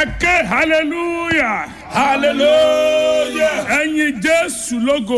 ẹ ké hallelujah hallelujah. ẹyin jésù lógo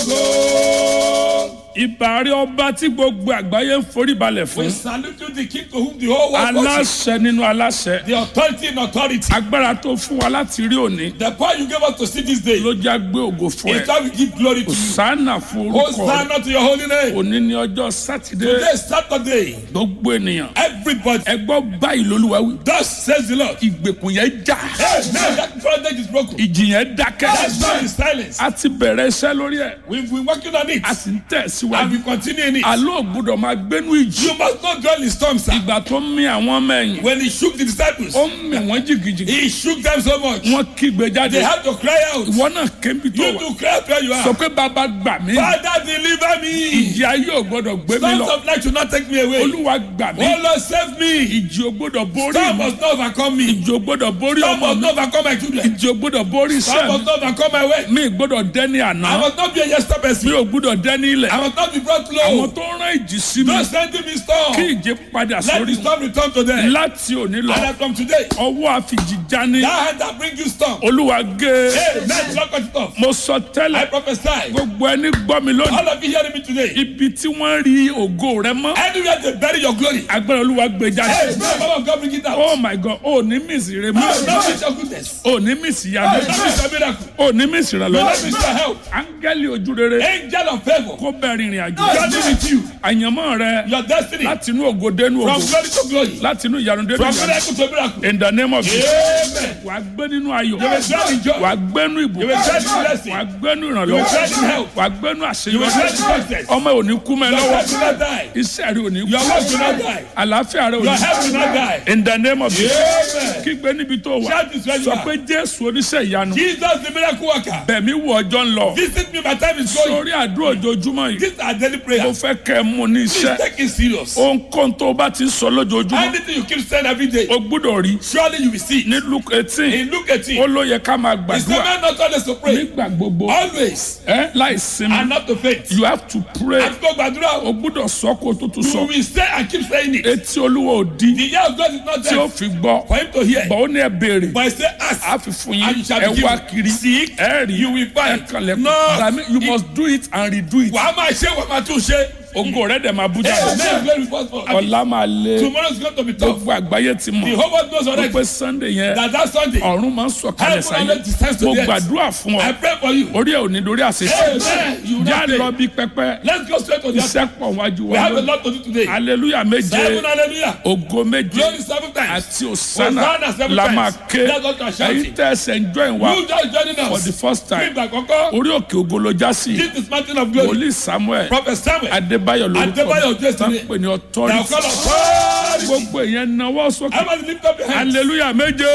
Ogo. ìbàrí ọba tí gbogbo àgbáyé ń forí balẹ̀ We fún salute you, the king to whom the whole world worships. aláṣẹ nínú aláṣẹ The authority in authority. agbára tó fún wa láti rí òní The power you gave us to see this day. ló já gbé ògo fún In ẹ that we give glory to you. sànà fún orúkọ rẹ Hosanna to your holy name. òní ní ọjọ́ sátidé Today is Saturday. gbogbo ènìyàn Everybody. ẹ gbọ́ báyìí lolúwa wí Thus says the Lord. ìgbèkùn yẹn já Hey, man, that project is broken. ìjì yẹn dákẹ́ That's why is silence. a ti bẹ̀rẹ̀ iṣẹ́ lórí ẹ̀ We've been working on it. a sì ń tẹ̀ And síwájú we continue in it. àlọ́ ògbúdọ̀ máa gbénú ìjì You must not dwell in storms, sir. ìgbà tó ń mì àwọn ọmọ ẹ̀yìn When he shook the disciples, ó ń mì wọ́n jìgìjìgì he shook them so much. wọ́n kígbe jáde They had to cry out. ìwọ náà kébi tó You wà to cry out where you sọ are. pé bàbá gbà mí Father, deliver me. ìjì ayé ò gbọ́dọ̀ gbé mi Storms lọ of life should not take me away. olúwa gbà mí Oh Lord, save me. ìjì ò gbọ́dọ̀ borí Storm mi must not overcome me. ìjì ò gbọ́dọ̀ borí Storm ọmọ must mi not overcome my children. ìjì ò gbọ́dọ̀ borí Storm iṣẹ́ mi must not overcome my way. mi ì gbọ́dọ̀ dẹ́ni àná I must not be a yesterday mi person. ò gbọ́dọ̀ dẹ́ni ilẹ̀ I must not be brought àwọn low. tó rán ìjì sí mi Don't send me storm. kí ìjì padà Let sórí the mi storm return to them. láti òní lọ And then from today, ọwọ́ àfijì jání that hand that bring you storm. olúwa gé Hey, man, don't cut it off. mo sọ I tẹ́lẹ̀ prophesy. gbogbo ẹni gbọ́ mi lónìí All of you hearing me today. ibi tí wọ́n rí ògo rẹ mọ́ Anywhere they bury your glory. agbára olúwa gbé Hey, jáde man, Power of God bring it out. oh my god o ní mísì rẹ No, mọ́ no miss your goodness. o ní mísì No, yanu no miss your miracle. o ní mísì rẹ No, lọ no miss your help. áńgẹ́lì ojú rere Angel of favor. kó bẹ́ẹ̀ rìnrìn àjò Journey with you. àyànmọ́ rẹ Your destiny. láti inú ògo dénú From ògo glory to glory. láti inú ìyanu dénú From ìyanu miracle to miracle. in the name of Jesus Amen. wà á gbé nínú ayọ̀ You will dwell in joy. wà á gbénú You ìbùkún will dwell in blessing. wà á gbénú You will ìrànlọ́wọ́ dwell in help. wà á gbénú You will àṣeyọrí dwell in success. ọmọ ò ní kú mẹ́ Your lọ́wọ́ health will not die. iṣẹ́ rẹ ò ní kú Your work will not die. àlàáfíà rẹ ò Your ní health will not die. in the name of Jesus Amen. kígbe níbi tó wà Shout this where you sọ are. pé jésù oníṣẹ́ ìyanu Jesus the miracle worker. bẹ̀mí wọ ọjọ́ ń lọ Visit me, my time is going. sórí àdúrà ojoojúmọ́ yìí These are daily mo prayers. fẹ́ kẹ́ ẹ mú ní Please iṣẹ́ take it serious. ohunkóhun tó o bá ti ń sọ lójoojúmọ́ Anything you keep saying every day, o gbúdọ̀ rí surely you will see. ní luke eighteen In Luke 18, ó ló yẹ ká máa it's the gbàdúrà man not always to pray. nígbà gbogbo Always. ẹ láì sinmi And not to faint. you have to pray And go gbàdúrà o o. gbúdọ̀ sọ kó o tó tún You sọ will say and keep saying it. etí olúwa ò di The ear of God is not tí ó there fi gbọ́ for him to hear. bọ̀ ó ní ẹ béèrè But I say ask. a fi fún And yín you shall ẹ be wá given. kiri Seek, ẹ rí you will ẹ find. kànlẹ̀ No. dàmí you must do it and redo it Wàá máa ṣe wàá máa tún ṣe. ògo rẹ dẹ̀ máa bú Hey, jáde man, glory first for- ọ̀la máa lé Tomorrow is going to be tough. gbogbo àgbáyé ti The mọ̀ whole world knows ó already pé sunday yẹn that that Sunday, ọ̀run máa ń sọ̀kalẹ̀ Heaven sáyé already descends to mo the earth. gbàdúrà fún ọ I pray for you. orí ẹ̀ ò ní dorí àṣeṣe Amen. You will já not lọ fail. bí pẹpẹ Let's go straight to the altar. iṣẹ́ pọ̀ wájú We wa have a lónìí lot to do today. hallelujah méje Seven hallelujah. ògo méje Glory seven times. àti òsánà Hosanna seven la times. máa ké That's what you are shouting. ẹ̀yin tẹ́ ẹsẹ̀ ń join wa You just joining for the us. first Fún time ìgbà àkọ́kọ́, orí òkè ògo ló já sí this is mountain of glory. wòlíì samuel Prophet Samuel. adébáyọ̀ lórúkọ Adébáyọ̀ Jésù tán ni. pè ní Now authority call authority. gbogbo èèyàn náwó sókè Everybody lift up your hands. hallelujah méje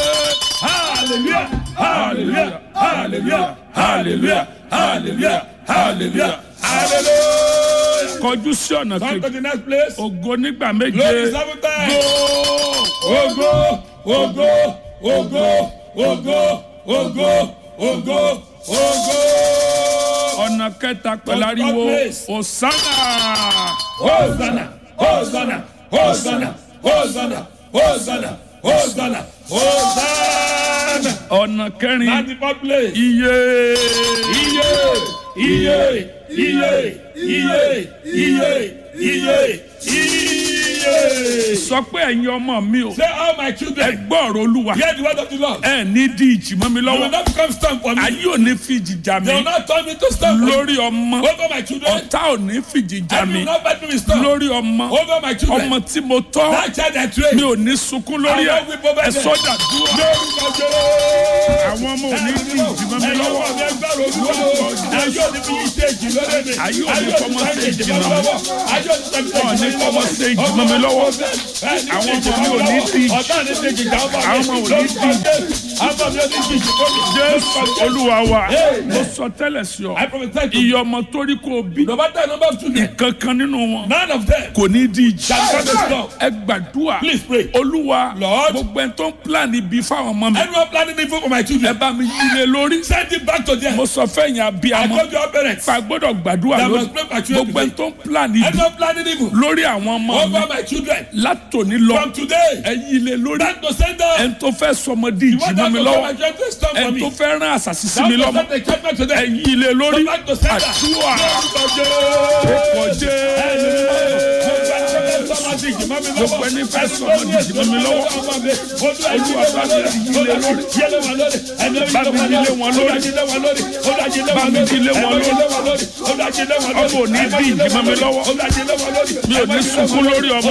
Hallelujah. Hallelujah. Hallelujah. Hallelujah. Hallelujah. Hallelujah. Hallelujah. kọjú sí ọ̀nà Come to kejì the next place. ògo nígbà méje Glory seven times. Ogo, ogo, ogo, ogo, ogo, ogo, ogo. ọ̀nà kẹta pẹ̀lú ariwo òsánà Hosanna, Hosanna, Hosanna, Hosanna, Hosanna, Hosanna, Hosanna. ọ̀nà kẹrin At the fourth place. iye Iye, iye, iye, iye, iye, iye, iye. sọ pé ẹ̀yin ọmọ mi o Say all my ẹ children, gbọ́ ọ̀rọ̀ olúwa hear the word of the Lord. ẹ ní di ìjì mọ́ mi You will lọ́wọ́ not become storm for me. ayé ò ní fìjì jà They will mí not turn me to storm for you. lórí ọmọ Over my children. ọ̀tá ò ní fìjì jà And you mí will not fight me with storm. lórí ọmọ Over my children. ọmọ tí mo tọ́ That child I mi train. ò ní sunkún lórí ẹ I will weep over ẹ them. sọ́jà dúró Lórúkọ Jésù. àwọn ọmọ ò ní di ìjì mọ́ mi Ẹ̀yin lọ́wọ́ ọmọ mi ẹ gbọ́rọ̀ Olúwa. Ayé òní fi yí ṣe èjì lórí mi. Ayé òní fọmọ ṣe èjì mọ́ mi náà. lọ́wọ́. Ayé òní fọmọ ṣe Wọn ò ní èjì fọmọ ṣe èjì mọ́ mi lọ́wọ́. Àwọn ọmọ mi ò ní di ìjì. Ọ̀tá ní ti jìjà ọmọ mi. Àwọn ọmọ ò ní di ìjì. Àmọ́ mi ò ní jíjì fún mi. jésù olúwa wa Hey. mo sọ tẹ́lẹ̀ sí ọ I prophesy to you. iye ọmọ tó rí kó o bí No matter the number of children, kankan nínú wọn none of them kò ní di ìjì shall come to stop. ẹ gbàdúrà Please pray. olúwa Lord. gbogbo ẹni tó ń plan ibi fáwọn ọmọ mi Anyone planning evil for my ẹ children, bá mi yílé lórí send it back to them. mo sọ fẹ́yìn I abiyamọ told your parents. pa gbọ́dọ̀ gbàdúrà That lórí must pray for children gbogbo ẹni today. tó ń plan ibi Anyone planning evil lórí àwọn ọmọ mi over my children, látòní lọ from today, ẹ yílé lórí back to sender. ẹni tó fẹ́ sọmọdé You ìjì want mọ́ that mi to lọ́wọ́ come and get this done for ẹni me. tó fẹ́ rán àṣàṣì sí That mi to lọ́mọ send the judgment to ẹ them. yílé lórí Back to sender. àdúrà Lórúkọ ọkọ̀ Jésù. jẹ́ gbogbo ẹni fẹ́ sọmọdé ìjì mọ́ mi lọ́wọ́ Olúwa bá mi yílé lórí. Bá mi yílé wọn lórí. Bá mi yílé wọn lórí. ọmọ ò ní bí ìjì mọ́ mi lọ́wọ́ mi ò ní sunkún lórí ọmọ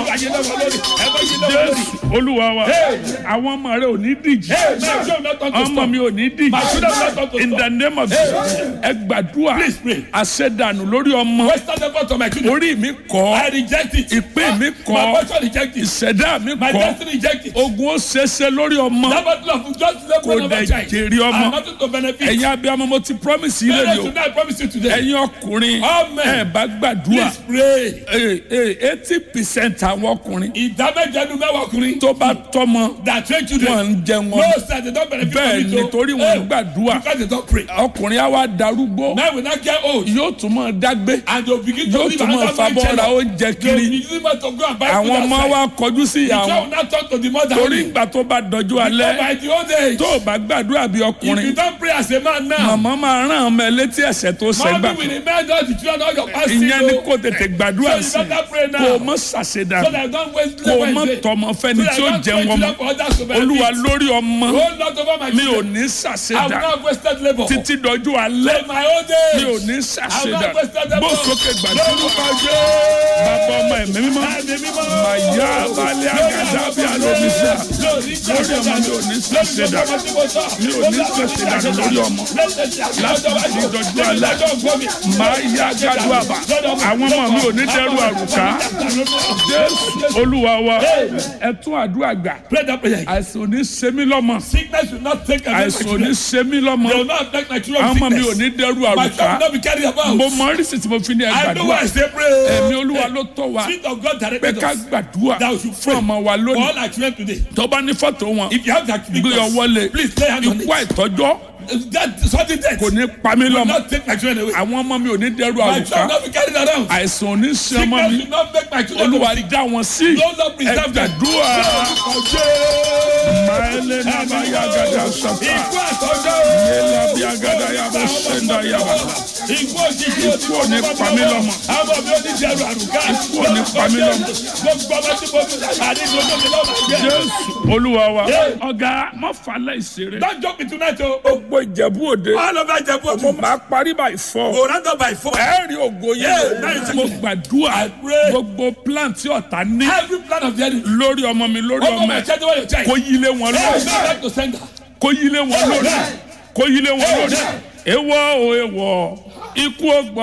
jésù olúwa wa àwọn ọmọ rẹ ò ní díjì ọmọ mi ò ní díjì in the name of Jesus ẹ gbàdúrà Please pray. àṣẹdànù lórí ọmọ Western effort of my children. orí mi kọ́ I reject it. ìpín mi My kọ́ portion reject it. ìṣẹ̀dá mi My kọ́ destiny reject it. ogun ó ṣeéṣe lórí ọmọ That battle of just Kò level of dẹ̀ a child. jèrè ọmọ. And nothing to benefit. ẹ̀yin abiyamọ mo ti promise yín lẹ́yìn Parents, o tonight I promise you today. ẹ̀yin ọkùnrin Amen. ẹ bá gbàdúrà Please pray. eighty percent àwọn ọkùnrin Ìdámẹ́jẹnu mẹ́wàá ọkùnrin. tó bá tọ́mọ That train wọn children. ń jẹ wọn No sir, they don't benefit bẹ́ẹ̀ from it. o. nítorí wọn ń Eh, gbàdúrà Because they don't pray. ọkùnrin á wá darúgbó Now we now get old. yóò tún máa dágbé And they'll begin to yóò live tún máa another fabọ́ life ra channel. oúnjẹ They'll kiri be using money to go and buy food àwọn ọmọ outside. wa kọjú sí ìyá The child wọn will not talk to the mother torí only. ìgbà tó bá dọjú alẹ́ By the old age. tó o bá gbàdúrà bí If you ọkùnrin don't pray as a man now. màmá máa rán ọmọ ẹ létí ẹ̀ṣẹ̀ tó ṣẹgbà Mommy will remind all the children all your past ìyẹn ni sins, o. kò tètè gbàdúrà So sí you better pray now. kó o mọ ṣàṣedà So that I don't waste kó o labor mọ in vain. tọmọ fẹ́ni So that tí ó I don't jẹun waste ọmọ labor for others to benefit. olúwa lórí ọmọ Oh Lord over my mi ò children. ní I will ṣàṣedà not wasted labor. títí dọjú alẹ́ In my old mi ò age. ní I will ṣàṣedà not wasted labor. bó sókè gbàdúrà Lórúkọ bàbá ọmọ ẹ̀mí mímọ́ Ẹ̀mí mímọ́. màyà balẹ̀ àgàdá bí alómísà lórí ọmọ mi ò ní ṣàṣedà mi ò ní ṣàṣedà lórí ọmọ láti ti dọjú alẹ́ máa yá gádùn àbá àwọn ọmọ mi ò ní dẹrù àrùká jésù olúwa wa ẹ tún àdúrà gbà Pray that prayer. àìsàn ò ní ṣe mí lọ́mọ Sickness will not take away my àìsàn ò children. ní ṣe mí lọ́mọ They will not affect my children àwọn with ọmọ mi ò sickness. ní dẹrù My àrùká child will not be carried about. mo mọ oríṣi tí mo fi ní ẹ I know why gbàdúrà I say pray. ẹ̀mí olúwa ló tọ́ wa Spirit of God pé directed ká us. gbàdúrà That we should fún pray. ọmọ wa For lónìí all our children today. tó bá ní fọ́tò wọn If you have that gbé ọwọ́ lé please lay hands on ikú it. àìtọ́jọ́ That sudden death kò will ní pa mí lọ́mọ not take my children away. àwọn ọmọ mi ò ní dẹrù My àrùká child will not be carried around. àìsàn ò ní ṣe ọmọ Sickness mi will not make my children to olúwa be sick. dá wọn sí Lord, Lord, preserve them. ẹgbàdúrà máìlẹ nàbà yàgàdà sọfà Ikú àtọ́jọ́. yẹlẹ bí agàdà yàbọ sẹńdà yàbà Ikú òjijì Ikú ò ní pa mí lọ́mọ. Àwọn mi ò ní jẹ̀rù àrùká. Ikú ò ní pa mí lọ́mọ. Gbogbo ọmọ tí mo fi àdínkù ọjọ́ mi lọ́wọ́ jẹ́. jésù olúwa wa Yeah. ọ̀gá má falẹ̀ ìṣeré Don't joke me tonight o. gbogbo ìjẹ̀bú òde All over Ìjẹ̀bú mo Òde. máa parí báyìí fọ́ Go round up by four. ẹ̀ẹ́rì ògo Yeah, yẹn nice. mo gbàdúrà I pray. gbogbo plan tí ọ̀tá ní Every plan of the enemy. lórí ọmọ mi lórí Over ọmọ my ẹ̀ child, over your child. kó yílé wọn Hey, lórí go back to sender. kó yílé wọn lórí kó yílé wọn lórí ewọ o ewọ ikú ọgbà